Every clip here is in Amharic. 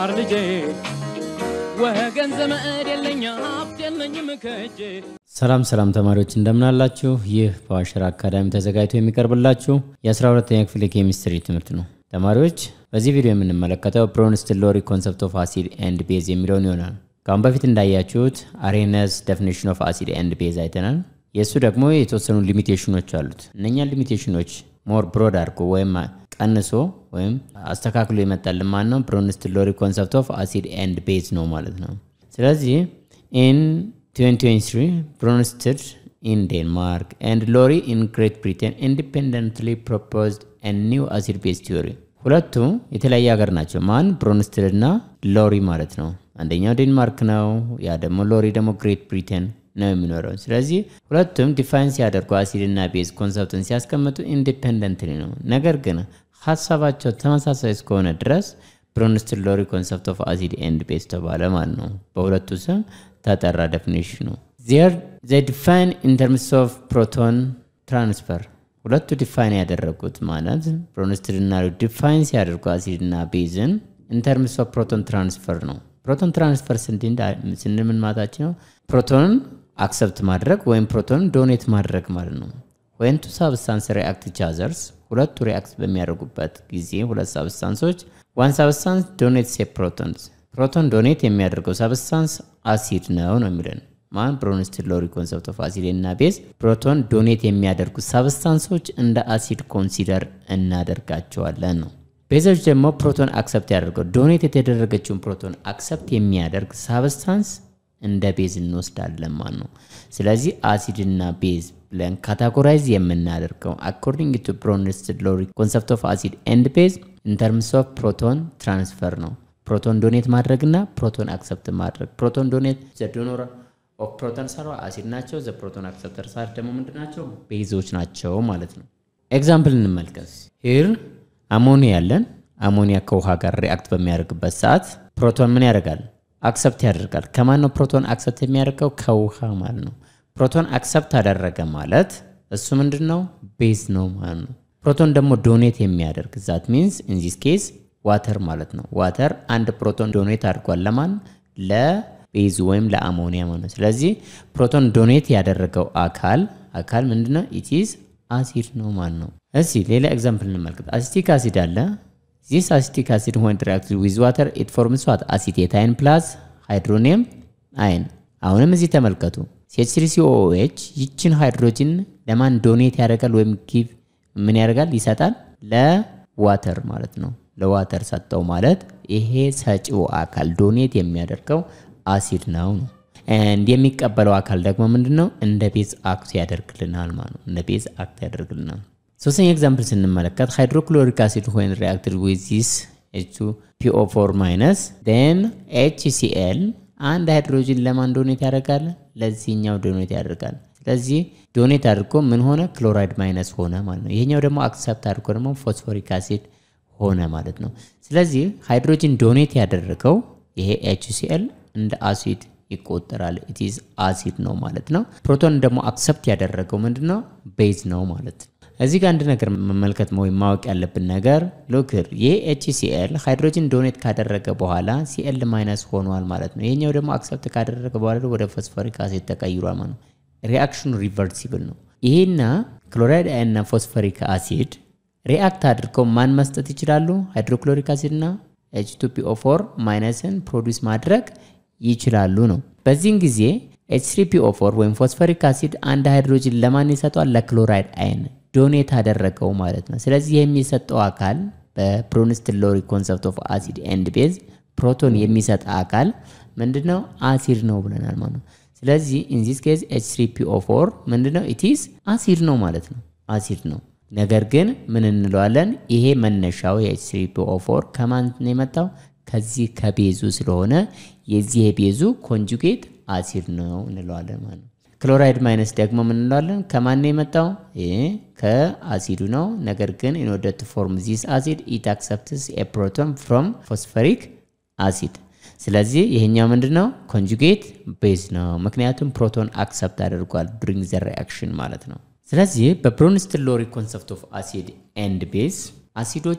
የገባር ልጄ ወገን ዘመድ የለኝ ሀብት የለኝም ከእጄ ሰላም ሰላም ተማሪዎች እንደምናላችሁ። ይህ በአዋሽራ አካዳሚ ተዘጋጅቶ የሚቀርብላችሁ የ12ኛ ክፍል የኬሚስትሪ ትምህርት ነው። ተማሪዎች በዚህ ቪዲዮ የምንመለከተው ብሮንስትን ሎሪ ኮንሰፕት ኦፍ አሲድ ኤንድ ቤዝ የሚለውን ይሆናል። ከአሁን በፊት እንዳያችሁት አሬነስ ዴፊኒሽን ኦፍ አሲድ ኤንድ ቤዝ አይተናል። የእሱ ደግሞ የተወሰኑ ሊሚቴሽኖች አሉት። እነኛን ሊሚቴሽኖች ሞር ብሮድ አድርጎ ወይም ቀንሶ ወይም አስተካክሎ የመጣልን ማን ነው? ብሮንስትን ሎሪ ኮንሰፕት ኦፍ አሲድ ኤንድ ቤዝ ነው ማለት ነው። ስለዚህ ኢን 2023 ብሮንስትን ኢን ዴንማርክ ኤንድ ሎሪ ኢን ግሬት ብሪቴን ኢንዲፔንደንትሊ ፕሮፖዝድ ኒው አሲድ ቤዝ ቲዮሪ። ሁለቱ የተለያየ ሀገር ናቸው። ማን? ብሮንስትል እና ሎሪ ማለት ነው። አንደኛው ዴንማርክ ነው፣ ያ ደግሞ ሎሪ ደግሞ ግሬት ብሪቴን ነው የሚኖረው። ስለዚህ ሁለቱም ዲፋይን ሲያደርጉ አሲድ እና ቤዝ ኮንሰፕትን ሲያስቀምጡ ኢንዲፔንደንትሊ ነው። ነገር ግን ሀሳባቸው ተመሳሳይ እስከሆነ ድረስ ብሮንስትን ሎሪ ኮንሰፕት ኦፍ አሲድ ኤንድ ቤዝ ተባለ ማለት ነው። በሁለቱ ስም ተጠራ ዴፊኒሽኑ። ዘ ዲፋይን ኢን ተርምስ ኦፍ ፕሮቶን ትራንስፈር ሁለቱ ዲፋይን ያደረጉት ማለት ብሮንስትን እና ዲፋይን ሲያደርጉ አሲድ እና ቤዝን ኢን ተርምስ ኦፍ ፕሮቶን ትራንስፈር ነው። ፕሮቶን ትራንስፈር ስንል ምን ማለታችን ነው? ፕሮቶንን አክሰፕት ማድረግ ወይም ፕሮቶንን ዶኔት ማድረግ ማለት ነው። ወይም ቱ ሳብስታንስ ሪአክት ኢች አዘርስ ሁለቱ ሪአክት በሚያደርጉበት ጊዜ ሁለት ሳብስታንሶች ዋን ሳብስታንስ ዶኔት ሴ ፕሮቶንስ ፕሮቶን ዶኔት የሚያደርገው ሳብስታንስ አሲድ ነው ነው የሚለን ማን ብሮንስትን ሎሪ ኮንሰፕት ኦፍ አሲድ እና ቤዝ ፕሮቶን ዶኔት የሚያደርጉ ሳብስታንሶች እንደ አሲድ ኮንሲደር እናደርጋቸዋለን ነው። ቤዞች ደግሞ ፕሮቶን አክሰፕት ያደርገው ዶኔት የተደረገችውን ፕሮቶን አክሰፕት የሚያደርግ ሳብስታንስ እንደ ቤዝ እንወስዳለን ማለት ነው። ስለዚህ አሲድ እና ቤዝ ብለን ካታጎራይዝ የምናደርገው አኮርዲንግ ቱ ብሮንስትን ሎሪ ኮንሰፕት ኦፍ አሲድ ኤንድ ቤዝ ኢን ተርምስ ኦፍ ፕሮቶን ትራንስፈር ነው። ፕሮቶን ዶኔት ማድረግና ፕሮቶን አክሰፕት ማድረግ ፕሮቶን ዶኔት ዘዶኖራ ኦፍ ፕሮቶን ሳር አሲድ ናቸው። ዘ ፕሮቶን አክሰፕተር ሳር ደግሞ ምንድን ናቸው? ቤዞች ናቸው ማለት ነው። ኤግዛምፕል እንመልከት። ሂር አሞኒያ ያለን አሞኒያ ከውሃ ጋር ሪአክት በሚያደርግበት ሰዓት ፕሮቶን ምን ያደርጋል? አክሰፕት ያደርጋል። ከማን ነው ፕሮቶን አክሰፕት የሚያደርገው? ከውሃ ማለት ነው። ፕሮቶን አክሰፕት አደረገ ማለት እሱ ምንድን ነው? ቤዝ ነው ማለት ነው። ፕሮቶን ደግሞ ዶኔት የሚያደርግ ዛት ሚንስ ኢን ዚስ ኬስ ዋተር ማለት ነው። ዋተር አንድ ፕሮቶን ዶኔት አድርጓል ለማን ለ ቤዙ ወይም ለአሞኒያ ማለት ነው። ስለዚህ ፕሮቶን ዶኔት ያደረገው አካል አካል ምንድነው? ኢቲዝ አሲድ ነው ማለት ነው። እሺ ሌላ ኤግዛምፕል እንመልከት። አሲቲክ አሲድ አለ። ዚስ አሲቲክ አሲድ ሆን ሪአክት ዊዝ ዋተር ኢት ፎርምስ ዋት አሲቴት አይን ፕላስ ሃይድሮኒየም አይን። አሁንም እዚህ ተመልከቱ። ሲኤች ይችን ሃይድሮጂን ለማን ዶኔት ያደርጋል ወይም ጊቭ ምን ያደርጋል ይሰጣል? ለዋተር ማለት ነው። ለዋተር ሰጠው ማለት ይሄ ሰጪው አካል ዶኔት የሚያደርገው አሲድ ነው ነው እንድ የሚቀበለው አካል ደግሞ ምንድነው? እንደ ቤዝ አክት ያደርግልናል ማለት ነው። እንደ ቤዝ አክት ያደርግልናል። ሶስተኛ ኤግዛምፕል ስንመለከት ሃይድሮክሎሪክ አሲድ ሆን ሪአክትድ ዊዝ ዚስ ኤች ፒኦ ፎር ማይነስ ን ኤችሲኤል አንድ ሃይድሮጂን ለማን ዶኔት ያደርጋል? ለዚህኛው ዶኔት ያደርጋል። ስለዚህ ዶኔት አድርጎ ምን ሆነ? ክሎራይድ ማይነስ ሆነ ማለት ነው። ይሄኛው ደግሞ አክሰፕት አድርጎ ደግሞ ፎስፎሪክ አሲድ ሆነ ማለት ነው። ስለዚህ ሃይድሮጂን ዶኔት ያደረገው ይሄ ኤችሲኤል እንደ አሲድ ይቆጠራል። ኢትዝ አሲድ ነው ማለት ነው። ፕሮቶን ደግሞ አክሰፕት ያደረገው ምንድነው? ቤዝ ነው ማለት ነው። እዚህ ጋር አንድ ነገር መመልከት ወይም ማወቅ ያለብን ነገር ሎክር ይህ ኤችሲኤል ሃይድሮጂን ዶኔት ካደረገ በኋላ ሲኤል ማይነስ ሆኗል ማለት ነው። ይሄኛው ደግሞ አክሰፕት ካደረገ በኋላ ወደ ፎስፎሪክ አሲድ ተቀይሯል ማለት ነው። ሪአክሽኑ ሪቨርሲብል ነው። ይሄና ክሎራይድ እና ፎስፎሪክ አሲድ ሪአክት አድርገው ማን መስጠት ይችላሉ? ሃይድሮክሎሪክ አሲድ እና H2PO4 ማይነስን ፕሮዲውስ ማድረግ ይችላሉ ነው። በዚህን ጊዜ H3PO4 ወይም ፎስፈሪክ አሲድ አንድ ሃይድሮጅን ለማን ይሰጠዋል? ለክሎራይድ አይን ዶኔት አደረገው ማለት ነው። ስለዚህ የሚሰጠው አካል በብሮንስትን ሎሪ ኮንሰፕት ኦፍ አሲድ ኤንድ ቤዝ ፕሮቶን የሚሰጥ አካል ምንድነው? አሲድ ነው ብለናል ማለት ነው። ስለዚህ ኢንዚስ ኬዝ H3PO4 ምንድነው? ኢቲስ አሲድ ነው ማለት ነው። አሲድ ነው። ነገር ግን ምን እንለዋለን? ይሄ መነሻው የኤች3ፒኦ4 ከማን ነው የመጣው? ከዚህ ከቤዙ ስለሆነ የዚህ የቤዙ ኮንጁጌት አሲድ ነው እንለዋለን ማለት ነው። ክሎራይድ ማይነስ ደግሞ ምን እንለዋለን? ከማን ነው የመጣው? ይሄ ከአሲዱ ነው። ነገር ግን ኢን ኦርደር ቱ ፎርም ዚስ አሲድ ኢት አክሰፕትስ ኤ ፕሮቶን ፍሮም ፎስፈሪክ አሲድ። ስለዚህ ይሄኛው ምንድን ነው? ኮንጁጌት ቤዝ ነው። ምክንያቱም ፕሮቶን አክሰፕት አድርጓል ዱሪንግ ዘ ሪአክሽን ማለት ነው። ስለዚህ በብሮንስትን ሎሪ ኮንሰፕት ኦፍ አሲድ ኤንድ ቤዝ አሲዶች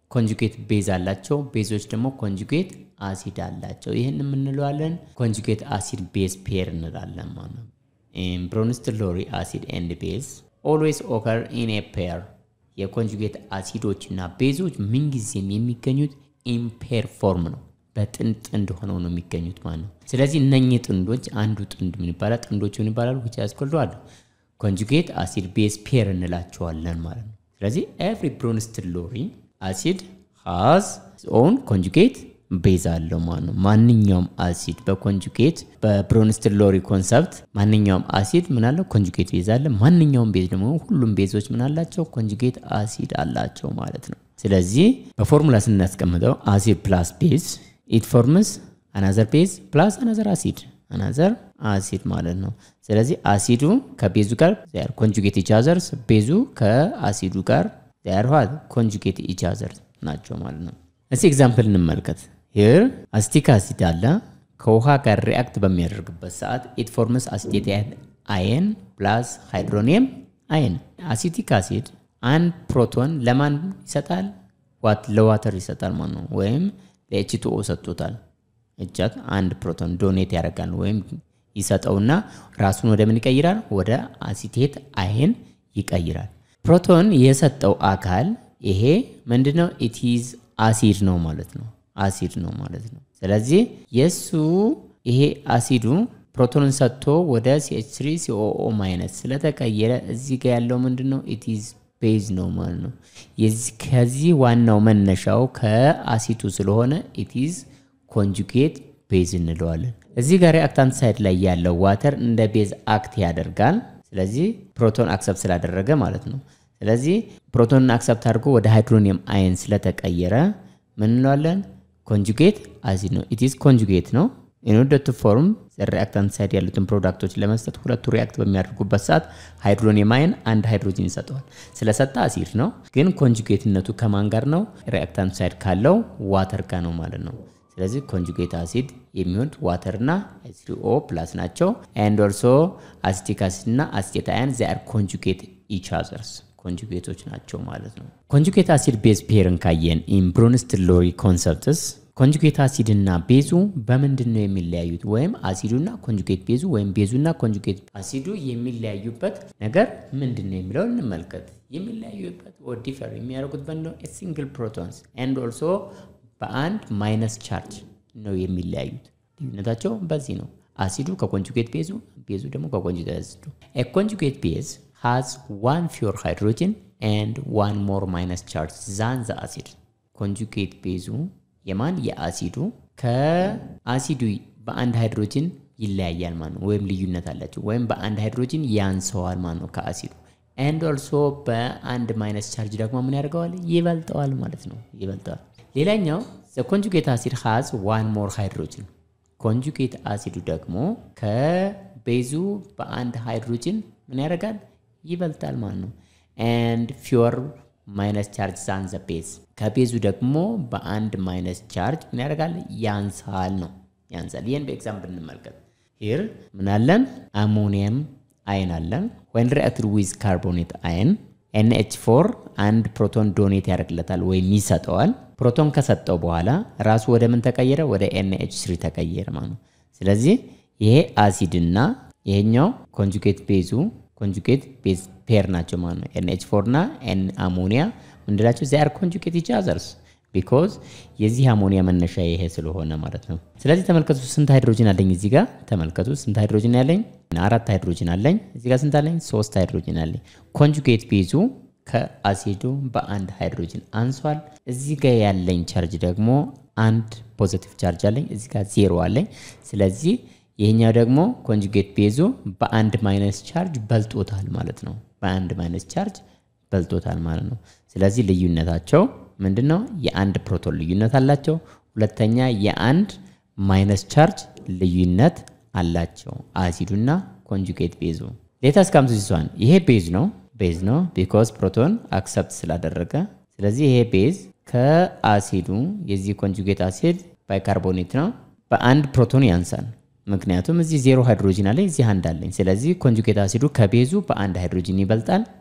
ኮንጁጌት ቤዝ አላቸው። ቤዞች ደግሞ ኮንጁጌት አሲድ አላቸው። ይህን የምንለዋለን ኮንጁጌት አሲድ ቤዝ ፔር እንላለን ማለት ነው። ብሮንስትል ሎሪ አሲድ ኤንድ ቤዝ ኦልዌይስ ኦከር ኢን ኤ ፔር የኮንጁጌት አሲዶች እና ቤዞች ምንጊዜም የሚገኙት ኢምፔር ፎርም ነው። በጥንድ ጥንድ ሆነው ነው የሚገኙት ማለት ነው። ስለዚህ እነኚህ ጥንዶች አንዱ ጥንድ ምን ይባላል? ጥንዶች ምን ይባላሉ? ዊች ያስኮልደዋል ኮንጁጌት አሲድ ቤዝ ፔር እንላቸዋለን ማለት ነው። ስለዚህ ኤቭሪ ብሮንስትል ሎሪ አሲድ ሃዝ ኦን ኮንጁጌት ቤዝ አለው ማለት ነው። ማንኛውም አሲድ በኮንጁጌት በብሮንስትል ሎሪ ኮንሰፕት ማንኛውም አሲድ ምን አለው? ኮንጁጌት ቤዝ አለ። ማንኛውም ቤዝ ደግሞ ሁሉም ቤዞች ምን አላቸው? ኮንጁጌት አሲድ አላቸው ማለት ነው። ስለዚህ በፎርሙላ ስናስቀምጠው አሲድ ፕላስ ቤዝ ኢት ፎርምስ አናዘር ቤዝ ፕላስ አናዘር አሲድ አናዘር አሲድ ማለት ነው። ስለዚህ አሲዱ ከቤዙ ጋር ዚያር ኮንጁጌት ኢቻዘርስ ቤዙ ከአሲዱ ጋር ዚያር ኋት ኮንጁጌት ኢቻዘርስ ናቸው ማለት ነው። እስቲ ኤግዛምፕል እንመልከት። ሂር አሲቲክ አሲድ አለ ከውሃ ጋር ሪአክት በሚያደርግበት ሰዓት ኢት ፎርምስ አሲቴት አየን ፕላስ ሃይድሮኒየም አየን። አሲቲክ አሲድ አንድ ፕሮቶን ለማን ይሰጣል? ለዋተር ይሰጣል ማለት ነው። ወይም ለኤችቱኦ ሰጥቶታል። እጃት አንድ ፕሮቶን ዶኔት ያደርጋል ወይም ይሰጠውና ራሱን ወደ ምን ይቀይራል? ወደ አሲቴት አይን ይቀይራል። ፕሮቶን የሰጠው አካል ይሄ ምንድነው? ኢቲዝ አሲድ ነው ማለት ነው። አሲድ ነው ማለት ነው። ስለዚህ የእሱ ይሄ አሲዱ ፕሮቶንን ሰጥቶ ወደ ሲኤች3 ሲኦኦ ማይነስ ስለተቀየረ እዚህ ጋር ያለው ምንድነው? ኢቲዝ ቤዝ ነው ማለት ነው። ከዚህ ዋናው መነሻው ከአሲቱ ስለሆነ ኢቲዝ ኮንጁጌት ቤዝ እንለዋለን። እዚህ ጋር ሪአክታንት ሳይድ ላይ ያለው ዋተር እንደ ቤዝ አክት ያደርጋል። ስለዚህ ፕሮቶን አክሰፕት ስላደረገ ማለት ነው። ስለዚህ ፕሮቶንን አክሰፕት አድርጎ ወደ ሃይድሮኒየም አየን ስለተቀየረ ምን እንለዋለን? ኮንጁጌት አሲድ ነው። ኢትስ ኮንጁጌት ነው። ኢንኦርደር ቱ ፎርም ሪአክታንት ሳይድ ያሉትን ፕሮዳክቶች ለመስጠት ሁለቱ ሪአክት በሚያደርጉበት ሰዓት ሃይድሮኒየም አየን አንድ ሃይድሮጂን ይሰጠዋል። ስለሰጠ አሲድ ነው። ግን ኮንጁጌትነቱ ከማን ጋር ነው? ሪአክታንት ሳይድ ካለው ዋተር ጋር ነው ማለት ነው። ስለዚህ ኮንጁጌት አሲድ የሚሆን ዋተር እና ኤችሲኦ ፕላስ ናቸው። ኤንድ ኦልሶ አሲቲክ አሲድ እና አሲቴት አያን ዚ አር ኮንጁጌት ኢች አዘርስ ኮንጁጌቶች ናቸው ማለት ነው። ኮንጁጌት አሲድ ቤዝ ፔርን ካየን ኢን ብሮንስትል ሎሪ ኮንሰፕትስ ኮንጁጌት አሲድ እና ቤዙ በምንድን ነው የሚለያዩት? ወይም አሲዱና ኮንጁጌት ቤዙ ወይም ቤዙና ኮንጁጌት አሲዱ የሚለያዩበት ነገር ምንድን ነው የሚለው እንመልከት። የሚለያዩበት ዲፈር የሚያደርጉት በንደው ሲንግል ፕሮቶንስ ኤንድ ኦልሶ በአንድ ማይነስ ቻርጅ ነው የሚለያዩት። ልዩነታቸው በዚህ ነው። አሲዱ ከኮንጁጌት ቤዙ፣ ቤዙ ደግሞ ከኮንጁጌት አሲዱ። ኮንጁጌት ቤዝ ሃዝ ዋን ፊዮር ሃይድሮጅን ኤንድ ዋን ሞር ማይነስ ቻርጅ ዛን ዘ አሲድ። ኮንጁጌት ቤዙ የማን የአሲዱ ከአሲዱ በአንድ ሃይድሮጅን ይለያያል ማለት ነው፣ ወይም ልዩነት አላቸው፣ ወይም በአንድ ሃይድሮጅን ያንሰዋል ማለት ነው ከአሲዱ ኤንድ ኦልሶ በአንድ ማይነስ ቻርጅ ደግሞ ምን ያደርገዋል? ይበልጠዋል ማለት ነው፣ ይበልጠዋል። ሌላኛው ዘ ኮንጁጌት አሲድ ሃዝ ዋን ሞር ሃይድሮጅን። ኮንጁጌት አሲዱ ደግሞ ከቤዙ በአንድ ሃይድሮጅን ምን ያደርጋል? ይበልጣል ማለት ነው። ኤንድ ፊዮር ማይነስ ቻርጅ ዛን ዘ ቤዝ ከቤዙ ደግሞ በአንድ ማይነስ ቻርጅ ምን ያደርጋል? ያንሳል ነው ያንሳል። ይህን በኤግዛምፕል እንመልከት። ሂር ምን አለን? አሞኒየም አይን አለን። ወይን ሪአክትድ ዊዝ ካርቦኔት አይን ኤንኤች ፎር አንድ ፕሮቶን ዶኔት ያደርግለታል ወይም ይሰጠዋል። ፕሮቶን ከሰጠው በኋላ ራሱ ወደ ምን ተቀየረ? ወደ ኤንኤች ስሪ ተቀየረ ማለት ነው። ስለዚህ ይሄ አሲድና ይሄኛው ኮንጁጌት ቤዙ ኮንጁጌት ቤዝ ፔር ናቸው ማለት ነው። ኤንኤች ፎር እና ኤን አሞኒያ ምንድላቸው? ዚያር ኮንጁጌት ኢች አዘርስ ቢኮዝ የዚህ አሞኒያ መነሻ ይሄ ስለሆነ ማለት ነው። ስለዚህ ተመልከቱ፣ ስንት ሃይድሮጅን አለኝ እዚህ ጋር ተመልከቱ። ስንት ሃይድሮጅን ያለኝ? አራት ሃይድሮጅን አለኝ። እዚህ ጋር ስንት አለኝ? ሶስት ሃይድሮጅን አለኝ። ኮንጁጌት ቤዙ ከአሲዱ በአንድ ሃይድሮጅን አንሷል። እዚህ ጋር ያለኝ ቻርጅ ደግሞ አንድ ፖዚቲቭ ቻርጅ አለኝ። እዚህ ጋር ዜሮ አለኝ። ስለዚህ ይሄኛው ደግሞ ኮንጁጌት ቤዙ በአንድ ማይነስ ቻርጅ በልጦታል ማለት ነው። በአንድ ማይነስ ቻርጅ በልጦታል ማለት ነው። ስለዚህ ልዩነታቸው ምንድን ነው? የአንድ ፕሮቶን ልዩነት አላቸው። ሁለተኛ የአንድ ማይነስ ቻርጅ ልዩነት አላቸው አሲዱና ኮንጁጌት ቤዙ። ሌታስ ካምስ ሲሷን ይሄ ቤዝ ነው ቤዝ ነው ቢኮዝ ፕሮቶን አክሰፕት ስላደረገ። ስለዚህ ይሄ ቤዝ ከአሲዱ የዚህ ኮንጁጌት አሲድ ባይካርቦኔት ነው በአንድ ፕሮቶን ያንሳል። ምክንያቱም እዚህ ዜሮ ሃይድሮጂን አለኝ እዚህ አንድ አለኝ። ስለዚህ ኮንጁጌት አሲዱ ከቤዙ በአንድ ሃይድሮጂን ይበልጣል።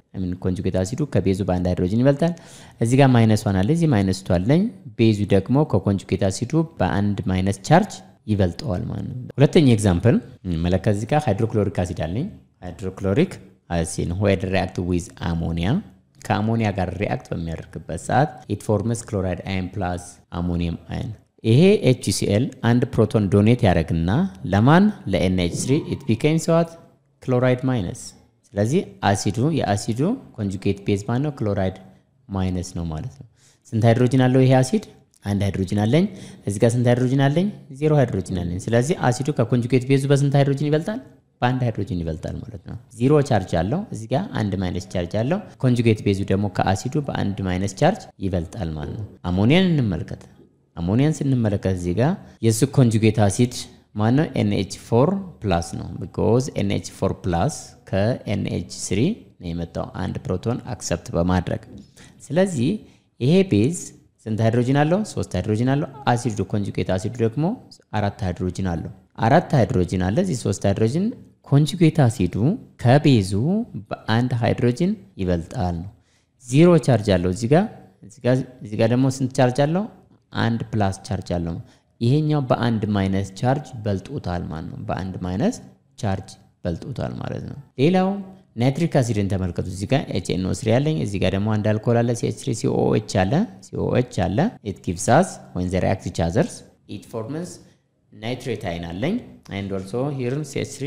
ምን ኮንጁጌት አሲዱ ከቤዙ በአንድ ሃይድሮጅን ይበልጣል። እዚህ ጋር ማይነስ ዋን አለ፣ እዚህ ማይነስ ቱ አለኝ። ቤዙ ደግሞ ከኮንጁጌት አሲዱ በአንድ ማይነስ ቻርጅ ይበልጠዋል ማለት ነው። ሁለተኛ ኤግዛምፕል መለከት እዚህ ጋር ሃይድሮክሎሪክ አሲድ አለኝ። ሃይድሮክሎሪክ አሲድ ዌድ ሪአክት ዊዝ አሞኒያ ከአሞኒያ ጋር ሪአክት በሚያደርግበት ሰዓት ኢት ፎርምስ ክሎራይድ አይን ፕላስ አሞኒየም አይን። ይሄ ኤችሲኤል አንድ ፕሮቶን ዶኔት ያደርግና ለማን ለኤንኤች3 ኢት ቢኬም ሰዋት ክሎራይድ ማይነስ። ስለዚህ አሲዱ የአሲዱ ኮንጁጌት ቤዝ ማን ነው? ክሎራይድ ማይነስ ነው ማለት ነው። ስንት ሃይድሮጅን አለው ይሄ አሲድ? አንድ ሃይድሮጅን አለኝ። እዚህ ጋር ስንት ሃይድሮጅን አለኝ? ዜሮ ሃይድሮጅን አለኝ። ስለዚህ አሲዱ ከኮንጁጌት ቤዙ በስንት ሃይድሮጅን ይበልጣል? በአንድ ሃይድሮጅን ይበልጣል ማለት ነው። ዚሮ ቻርጅ አለው እዚህ ጋር አንድ ማይነስ ቻርጅ አለው። ኮንጁጌት ቤዙ ደግሞ ከአሲዱ በአንድ ማይነስ ቻርጅ ይበልጣል ማለት ነው። አሞኒያን እንመልከት። አሞኒያን ስንመለከት እዚህ ጋር የእሱ ኮንጁጌት አሲድ ማነው? ኤንኤች ፎር ፕላስ ነው። ቢኮዝ ኤንኤች ፎር ፕላስ ከኤንኤች ስሪ ነው የመጣው አንድ ፕሮቶን አክሰፕት በማድረግ ስለዚህ ይሄ ቤዝ ስንት ሃይድሮጅን አለው? ሶስት ሃይድሮጅን አለው። አሲዱ ኮንጁጌት አሲዱ ደግሞ አራት ሃይድሮጅን አለው። አራት ሃይድሮጅን አለ እዚህ ሶስት ሃይድሮጅን ኮንጁጌት አሲዱ ከቤዙ በአንድ ሃይድሮጅን ይበልጣል ነው። ዚሮ ቻርጅ አለው እዚህ ጋር እዚህ ጋር ደግሞ ስንት ቻርጅ አለው? አንድ ፕላስ ቻርጅ አለው። ይሄኛው በአንድ ማይነስ ቻርጅ በልጦታል ማለት ነው። በአንድ ማይነስ ቻርጅ በልጦታል ማለት ነው። ሌላው ናይትሪክ አሲድን ተመልከቱ። እዚህ ጋር ኤችኤንኦ ስሪ አለኝ። እዚህ ጋር ደግሞ አንድ አልኮል አለ ሲኤች3 ሲኦኤች አለ ሲኦኤች አለ ኢት ጊቭስ አስ ወን ዘ ሪአክት ኢች አዘርስ ኢት ፎርምስ ናይትሬት አይን አለኝ ኤንድ ኦልሶ ሂርም ሲኤች3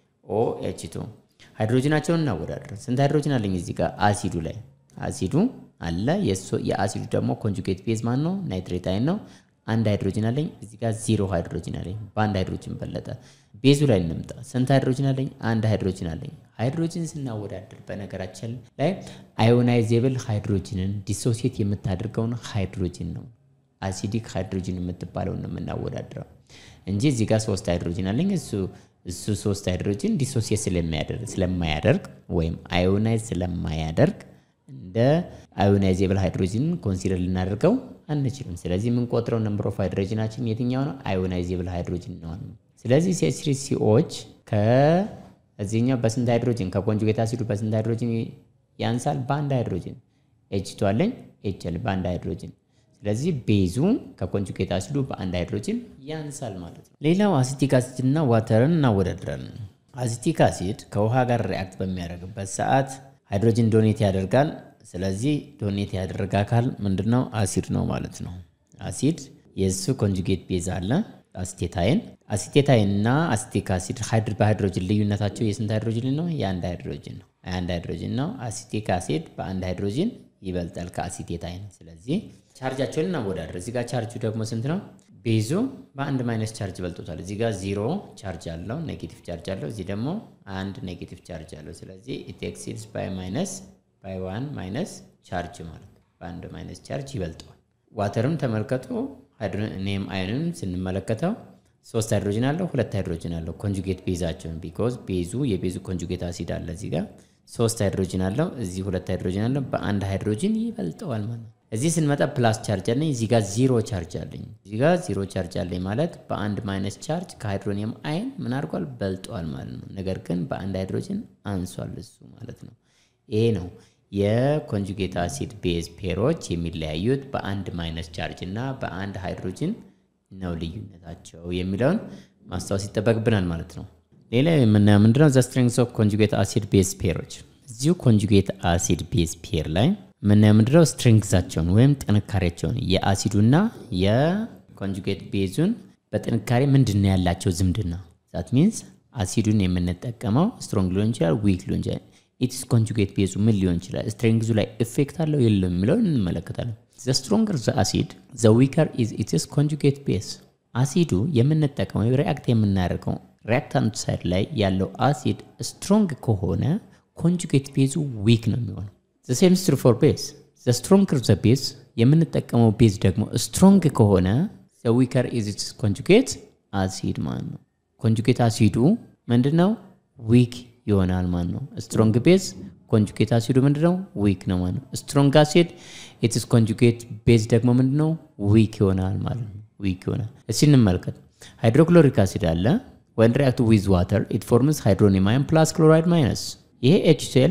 ኦኤች2 ሃይድሮጅናቸውን እናወዳደር። ስንት ሃይድሮጅን አለኝ እዚህ ጋር አሲዱ ላይ አሲዱ አለ የአሲዱ ደግሞ ኮንጁጌት ቤዝ ማን ነው? ናይትሬት አይን ነው። አንድ ሃይድሮጅን አለኝ እዚህ ጋር ዚሮ ሃይድሮጅን አለኝ። በአንድ ሃይድሮጅን በለጠ። ቤዙ ላይ እንምጣ። ስንት ሃይድሮጅን አለኝ? አንድ ሃይድሮጅን አለኝ። ሃይድሮጅን ስናወዳደር በነገራችን ላይ አዮናይዜብል ሃይድሮጅንን ዲሶሲየት የምታደርገውን ሃይድሮጅን ነው አሲዲክ ሃይድሮጅን የምትባለውን ነው የምናወዳድረው እንጂ እዚህ ጋር ሶስት ሃይድሮጅን አለኝ እሱ እሱ ሶስት ሃይድሮጅን ዲሶሲየት ስለማያደርግ ወይም አዮናይዝ ስለማያደርግ እንደ አዮናይዜብል ሃይድሮጅን ኮንሲደር ልናደርገው አንችልም። ስለዚህ የምንቆጥረው ነምበር ኦፍ ሃይድሮጅናችን የትኛው ነው? አዮናይዜብል ሃይድሮጅን ነው። ስለዚህ ሲኤች3 ሲኦች ከዚህኛው በስንት ሃይድሮጅን ከኮንጁጌት አሲዱ በስንት ሃይድሮጅን ያንሳል? በአንድ ሃይድሮጅን ኤች ቱ አለኝ ኤች ኤል በአንድ ሃይድሮጅን ስለዚህ ቤዙ ከኮንጁጌት አሲዱ በአንድ ሃይድሮጅን ያንሳል ማለት ነው። ሌላው አሲቲክ አሲድ እና ዋተርን እናወዳድራለን። አሲቲክ አሲድ ከውሃ ጋር ሪአክት በሚያደርግበት ሰዓት ሃይድሮጅን ዶኔት ያደርጋል። ስለዚህ ዶኔት ያደረገ አካል ምንድነው? አሲድ ነው ማለት ነው። አሲድ የእሱ ኮንጁጌት ቤዝ አለ አሲቴታይን። አሲቴታይን እና አሲቲክ አሲድ በሃይድሮጅን ልዩነታቸው የስንት ሃይድሮጅን ነው? የአንድ ሃይድሮጅን ነው። አንድ ሃይድሮጅን ነው። አሲቲክ አሲድ በአንድ ሃይድሮጅን ይበልጣል ከአሲቴታይን። ስለዚህ ቻርጃቸውን እናወዳደር። እዚህ ጋር ቻርጁ ደግሞ ስንት ነው? ቤዙ በአንድ ማይነስ ቻርጅ በልጦታል። እዚህ ጋር ዚሮ ቻርጅ አለው፣ ኔጌቲቭ ቻርጅ አለው። እዚህ ደግሞ አንድ ኔጌቲቭ ቻርጅ አለው። ስለዚህ ኢት ኤክሲድስ ባይ ማይነስ ባይ ዋን ማይነስ ቻርጅ ማለት ነው። በአንድ ማይነስ ቻርጅ ይበልጠዋል። ዋተርም ተመልከቱ። ኔም አይንን ስንመለከተው ሶስት ሃይድሮጅን አለው፣ ሁለት ሃይድሮጅን አለው። ኮንጁጌት ቤዛቸውን ቢኮዝ ቤዙ የቤዙ ኮንጁጌት አሲድ አለ እዚህ ጋር ሶስት ሃይድሮጅን አለው፣ እዚህ ሁለት ሃይድሮጅን አለው። በአንድ ሃይድሮጅን ይበልጠዋል ማለት ነው። እዚህ ስንመጣ ፕላስ ቻርጅ አለኝ፣ እዚህ ጋር ዚሮ ቻርጅ አለኝ። እዚህ ጋር ዚሮ ቻርጅ አለኝ ማለት በአንድ ማይነስ ቻርጅ ከሃይድሮኒየም አይን ምን አድርጓል? በልጧል ማለት ነው። ነገር ግን በአንድ ሃይድሮጅን አንሷል እሱ ማለት ነው። ይሄ ነው የኮንጁጌት አሲድ ቤዝ ፔሮች የሚለያዩት በአንድ ማይነስ ቻርጅ እና በአንድ ሃይድሮጅን ነው ልዩነታቸው የሚለውን ማስታወስ ይጠበቅብናል ማለት ነው። ሌላ የምናየው ምንድነው? ዘ ስትሬንግስ ኦፍ ኮንጁጌት አሲድ ቤዝ ፔሮች። እዚሁ ኮንጁጌት አሲድ ቤዝ ፔር ላይ የምናየው ምንድነው? ስትሬንግዛቸውን ወይም ጥንካሬያቸውን የአሲዱና የኮንጁጌት ቤዙን በጥንካሬ ምንድን ነው ያላቸው ዝምድና። ዛት ሚንስ አሲዱን የምንጠቀመው ስትሮንግ ሊሆን ይችላል፣ ዊክ ሊሆን ይችላል። ኢትስ ኮንጁጌት ቤዙ ምን ሊሆን ይችላል? ስትሬንግዙ ላይ ኢፌክት አለው የለም የሚለውን እንመለከታለን። ዘ ስትሮንገር ዘ አሲድ ዘ ዊከር ኢዝ ኢትስ ኮንጁጌት ቤዝ። አሲዱ የምንጠቀመው ሪአክት የምናደርገው ሪአክታንት ሳይድ ላይ ያለው አሲድ ስትሮንግ ከሆነ ኮንጁጌት ቤዙ ዊክ ነው የሚሆነው። ዘ ሴም ስትሩ ፎር ቤዝ ዘ ስትሮንገር ዘ ቤዝ የምንጠቀመው ቤዝ ደግሞ ስትሮንግ ከሆነ ዘ ዊከር ኢዝ ኢትስ ኮንጁጌት አሲድ ማለት ነው። ኮንጁጌት አሲዱ ምንድነው? ዊክ ይሆናል ማለት ነው። ስትሮንግ ቤዝ ኮንጁጌት አሲዱ ምንድነው? ዊክ ነው ማለት ነው። ስትሮንግ አሲድ ኢትስ ኮንጁጌት ቤዝ ደግሞ ምንድነው? ዊክ ይሆናል ማለት ነው። ዊክ ይሆናል። እስቲ እንመልከት። ሃይድሮክሎሪክ አሲድ አለ ወን ሪአክት ዊዝ ዋተር ኢት ፎርምስ ሃይድሮኒየም አየን ፕላስ ክሎራይድ ማይነስ። ይሄ ኤችሲኤል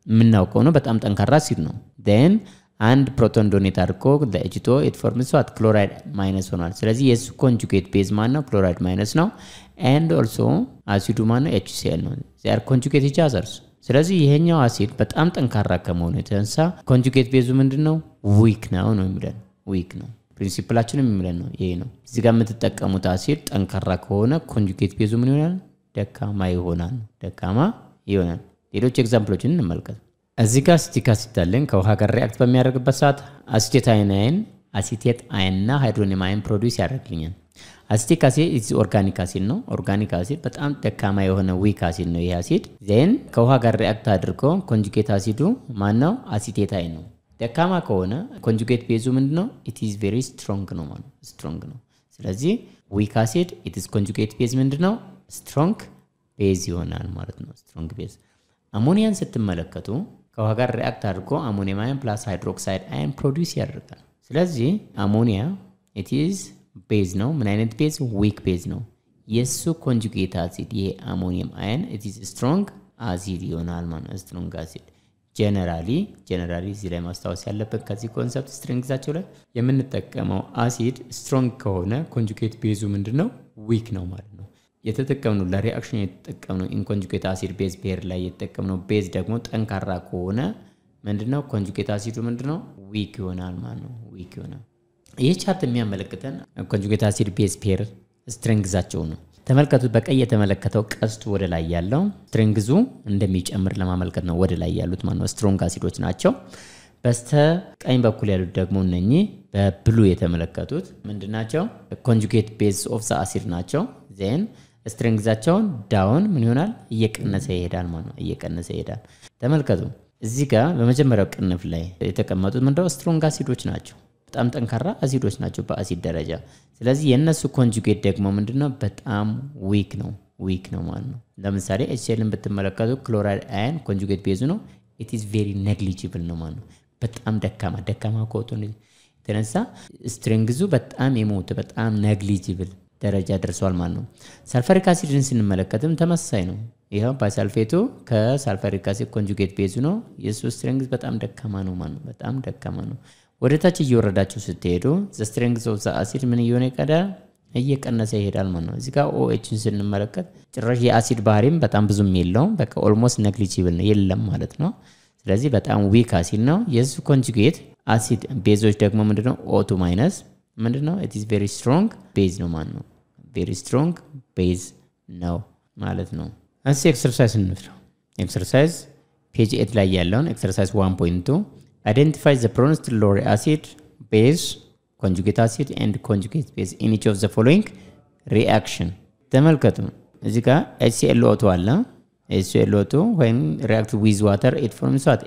የምናውቀው ነው። በጣም ጠንካራ አሲድ ነው። ን አንድ ፕሮቶን ዶኔት አድርጎ ለኤችቶ ኢትፎርምስ ዋት ክሎራይድ ማይነስ ሆኗል። ስለዚህ የእሱ ኮንጁጌት ቤዝ ማን ነው? ክሎራይድ ማይነስ ነው። ኤንድ ኦልሶ አሲዱ ማን ነው? ኤችሲኤል ነው። ዚያር ኮንጁጌት ኢች አዘርስ። ስለዚህ ይሄኛው አሲድ በጣም ጠንካራ ከመሆኑ የተነሳ ኮንጁጌት ቤዙ ምንድን ነው? ዊክ ነው ነው የሚለን ዊክ ነው። ፕሪንሲፕላችንም የሚለን ነው ይሄ ነው። እዚህ ጋር የምትጠቀሙት አሲድ ጠንካራ ከሆነ ኮንጁጌት ቤዙ ምን ይሆናል? ደካማ ይሆናል። ደካማ ይሆናል። ሌሎች ኤግዛምፕሎችን እንመልከት። እዚህ ጋር አሲቲክ አሲድ አለን። ከውሃ ጋር ሪያክት በሚያደርግበት ሰዓት አሲቴት አይን አይን አሲቴት አይን እና ሃይድሮኒየም አይን ፕሮዲውስ ያደርግልኛል። አሲቲክ አሲድ ኢዝ ኦርጋኒክ አሲድ ነው። ኦርጋኒክ አሲድ በጣም ደካማ የሆነ ዊክ አሲድ ነው። ይህ አሲድ ዜን ከውሃ ጋር ሪያክት አድርጎ ኮንጁጌት አሲዱ ማን ነው? አሲቴት አይን ነው። ደካማ ከሆነ ኮንጁጌት ቤዙ ምንድን ነው? ኢት ኢዝ ቬሪ ስትሮንግ ነው ማለት ስትሮንግ ነው። ስለዚህ ዊክ አሲድ ኢት ኢዝ ኮንጁጌት ቤዝ ምንድን ነው? ስትሮንግ ቤዝ ይሆናል ማለት ነው። ስትሮንግ ቤዝ አሞኒያን ስትመለከቱ ከውሃ ጋር ሪያክት አድርጎ አሞኒየም አየን ፕላስ ሃይድሮክሳይድ አየን ፕሮዲውስ ያደርጋል። ስለዚህ አሞኒያ ኢት ኢዝ ቤዝ ነው። ምን አይነት ቤዝ? ዊክ ቤዝ ነው። የእሱ ኮንጁጌት አሲድ ይሄ አሞኒየም አየን ኢት ኢዝ ስትሮንግ አሲድ ይሆናል ማለት ነው። ስትሮንግ አሲድ ጀነራሊ ጀነራሊ እዚህ ላይ ማስታወስ ያለበት ከዚህ ኮንሰፕት ስትሪንግዛቸው ላይ የምንጠቀመው አሲድ ስትሮንግ ከሆነ ኮንጁጌት ቤዙ ምንድን ነው? ዊክ ነው ማለት ነው። የተጠቀምነው ለሪአክሽን የተጠቀምነው ኢንኮንጁጌት አሲድ ቤዝ ፔር ላይ የተጠቀምነው ቤዝ ደግሞ ጠንካራ ከሆነ ምንድነው ኮንጁጌት አሲዱ ምንድነው ዊክ ይሆናል ማለት ነው። ዊክ ይሆናል። ይህ ቻርት የሚያመለክተን ኮንጁጌት አሲድ ቤዝ ፔር ስትሬንግዛቸው ነው። ተመልከቱት። በቀይ የተመለከተው ቀስቱ ወደ ላይ ያለው ስትሬንግዙ እንደሚጨምር ለማመልከት ነው። ወደ ላይ ያሉት ማለት ነው ስትሮንግ አሲዶች ናቸው። በስተ ቀኝ በኩል ያሉት ደግሞ እነኚህ በብሉ የተመለከቱት ምንድን ናቸው? ኮንጁጌት ቤዝ ኦፍ ዘ አሲድ ናቸው። ዜን ስትሬንግዛቸውን ዳውን ምን ይሆናል? እየቀነሰ ይሄዳል ማለት ነው። እየቀነሰ ይሄዳል። ተመልከቱ እዚህ ጋር በመጀመሪያው ቅንፍ ላይ የተቀመጡት ምንድነው? ስትሮንግ አሲዶች ናቸው። በጣም ጠንካራ አሲዶች ናቸው በአሲድ ደረጃ። ስለዚህ የእነሱ ኮንጁጌት ደግሞ ምንድነው? በጣም ዊክ ነው። ዊክ ነው ማለት ነው። ለምሳሌ ኤችሲኤልን ብትመለከቱ ክሎራይድ አየን ኮንጁጌት ቤዙ ነው። ኢት ኢዝ ቬሪ ነግሊጂብል ነው ማለት ነው። በጣም ደካማ ደካማ ከወጡ የተነሳ ስትሬንግዙ በጣም የሞተ በጣም ነግሊጂብል ደረጃ ደርሷል ማለት ነው። ሳልፈሪክ አሲድን ስንመለከትም ተመሳሳይ ነው። ይኸው ባይሳልፌቱ ከሳልፈሪክ አሲድ ኮንጁጌት ቤዙ ነው። የእሱ ስትሬንግዝ በጣም ደካማ ነው ማለት ነው። በጣም ደካማ ነው። ወደ ታች እየወረዳችሁ ስትሄዱ ስትሬንግዝ ኦፍ አሲድ ምን እየሆነ ይቀዳል? እየቀነሰ ይሄዳል ማለት ነው። እዚህ ጋር ኦኤችን ስንመለከት ጭራሽ የአሲድ ባህሪም በጣም ብዙም የለውም። በቃ ኦልሞስት ነግሊጂብል ነው የለም ማለት ነው። ስለዚህ በጣም ዊክ አሲድ ነው። የሱ ኮንጁጌት አሲድ ቤዞች ደግሞ ምንድነው? ኦቱ ማይነስ ምንድነው? ኢት ኢዝ ቬሪ ስትሮንግ ቤዝ ነው ማለት ነው። ቬሪ ስትሮንግ ቤዝ ነው ማለት ነው። እስ ኤክሰርሳይዝ እንፍረው። ኤክሰርሳይዝ ፔጅ ኤት ላይ ያለውን ኤክሰርሳይዝ ዋን ፖይንት ቱ አይደንቲፋይ ዘ ፕሮኖስድ ሎሪ አሲድ ቤዝ ኮንጁጌት አሲድ ኤንድ ኮንጁጌት ቤዝ ኢን ኢች ኦፍ ዘ ፎሎዊንግ ሪአክሽን። ተመልከቱ እዚህ ጋር ኤችሲኤልኦ2 አለ። ኤችሲኤልኦ2 ወይም ሪአክት ዊዝ ዋተር ኢት ፎርምስ ዋት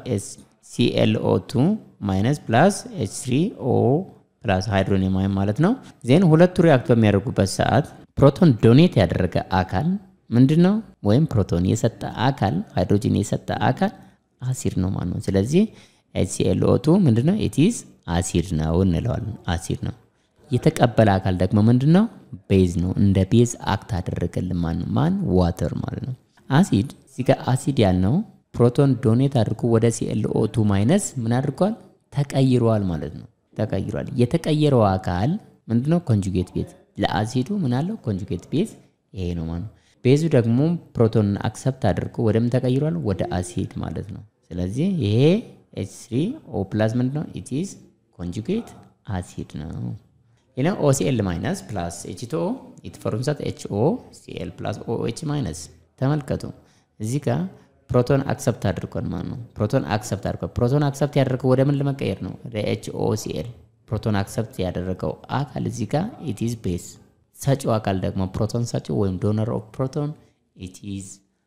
ኤችሲኤልኦ2 ማይነስ ፕላስ ኤች3ኦ ፕላስ ሃይድሮኒየም አየን ማለት ነው። ዜን ሁለቱ ሪአክት በሚያደርጉበት ሰዓት ፕሮቶን ዶኔት ያደረገ አካል ምንድን ነው? ወይም ፕሮቶን የሰጠ አካል ሃይድሮጂን የሰጠ አካል አሲድ ነው ማለት ነው። ስለዚህ ኤችሲኤልኦ2 ምንድነው? ኢትዝ አሲድ ነው እንለዋለን። አሲድ ነው። የተቀበለ አካል ደግሞ ምንድን ነው? ቤዝ ነው። እንደ ቤዝ አክት አደረገልን ማን ማን ዋተር ማለት ነው። አሲድ እዚህ ጋር አሲድ ያልነው ፕሮቶን ዶኔት አድርጎ ወደ ሲኤልኦ2 ማይነስ ምን አድርጓል? ተቀይሯል ማለት ነው። ተቀይሯል። የተቀየረው አካል ምንድነው? ኮንጁጌት ቤዝ ለአሲዱ ምን አለው? ኮንጁጌት ቤዝ ይሄ ነው ማለት ነው። ቤዙ ደግሞ ፕሮቶንን አክሰፕት አድርጎ ወደምን ተቀይሯል? ወደ አሲድ ማለት ነው። ስለዚህ ይሄ ኤች3 ኦ ፕላስ ምንድነው? ኢት ኢዝ ኮንጁጌት አሲድ ነው። ሌላ ኦሲኤል ማይነስ ፕላስ ኤችቶ ኢት ፎርምስ አት ኤችኦ ሲኤል ፕላስ ኦኤች ማይነስ። ተመልከቱ እዚህ ጋር ፕሮቶን አክሰፕት አድርጓል ማለት ነው። ፕሮቶን አክሰፕት አድርጓል። ፕሮቶን አክሰፕት ያደረገው ወደ ምን ለመቀየር ነው? ወደ ኤችኦ ሲኤል። ፕሮቶን አክሰፕት ያደረገው አካል እዚህ ጋር ኢት ኢዝ ቤዝ። ሰጪው አካል ደግሞ ፕሮቶን ሰጪው ወይም ዶነር ኦፍ ፕሮቶን ኢት ኢዝ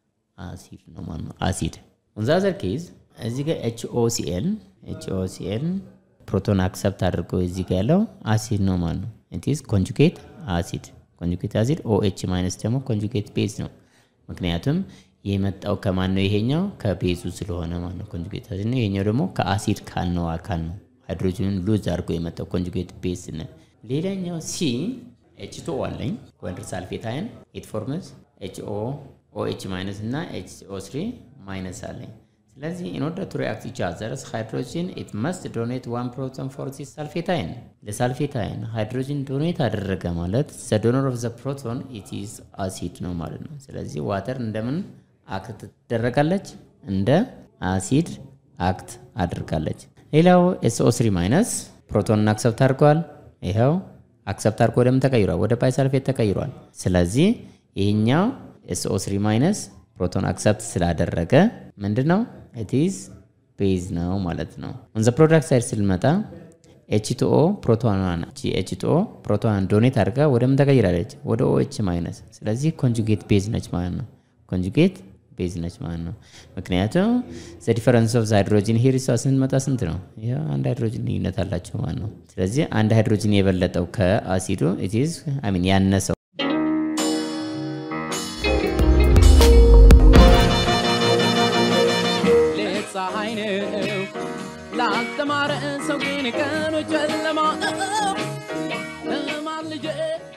አሲድ ነው ማለት ነው። አሲድ ኦን ዘ አዘር ኬዝ እዚህ ጋር ኤችኦ ሲኤል ኤችኦ ሲኤል ፕሮቶን አክሰፕት አድርጎ እዚህ ጋር ያለው አሲድ ነው ማለት ነው። ኢት ኢዝ ኮንጁጌት አሲድ ኮንጁጌት አሲድ ኦኤች ማይነስ ደግሞ ኮንጁጌት ቤዝ ነው። ምክንያቱም የመጣው ከማን ነው? ይሄኛው ከቤዙ ስለሆነ ማለት ነው ኮንጁጌት አሲድ ነው። ይሄኛው ደግሞ ከአሲድ ካልነው አካል ነው። ሃይድሮጅንን ሉዝ አድርጎ የመጣው ኮንጁጌት ቤዝ ነው። ሌላኛው ሲ ኤችቶ አለኝ ወንድር ሳልፌት አየን ኢት ፎርምስ ኤችኦ ኦኤች ማይነስ እና ኤችኦ ስሪ ማይነስ አለኝ። ስለዚህ in order to react each other's hydrogen it must donate one proton for this sulfatine ለሳልፌታይን ሃይድሮጅን ዶኔት አደረገ ማለት the donor of the proton it is acid ነው ማለት ነው። ስለዚህ ዋተር እንደምን አክት ትደረጋለች? እንደ አሲድ አክት አድርጋለች። ሌላው SO3 ማይነስ ፕሮቶንን አክሰፕት አድርገዋል። ይኸው አክሰፕት አድርጎ ወደምን ተቀይሯል? ወደ ባይሳልፌት ተቀይሯል። ስለዚህ ይህኛው SO3 ማይነስ ፕሮቶን አክሰፕት ስላደረገ ምንድን ነው ኢትዝ ቤዝ ነው ማለት ነው። ኦን ዘ ፕሮዳክት ሳይድ ስልመጣ ኤችቱኦ ፕሮቶኗን ኤችቱኦ ፕሮቶኗን ዶኔት አድርጋ ወደምን ተቀይራለች? ወደ ኦኤች ማይነስ። ስለዚህ ኮንጁጌት ቤዝ ነች ማለት ነው። ኮንጁጌት ቤዝ ነች ማለት ነው። ምክንያቱም ዘ ዲፈረንስ ኦፍ ሃይድሮጂን ሂር እሷ ስንመጣ ስንት ነው? ይኸው አንድ ሃይድሮጂን ልዩነት አላቸው ማለት ነው። ስለዚህ አንድ ሃይድሮጂን የበለጠው ከአሲዱ ኢትዝ አይ ሚን ያነሰው ሌት ፀሐይ ነው ላልተማረ ሰው ግን ቀኑ ጨለማ ነው።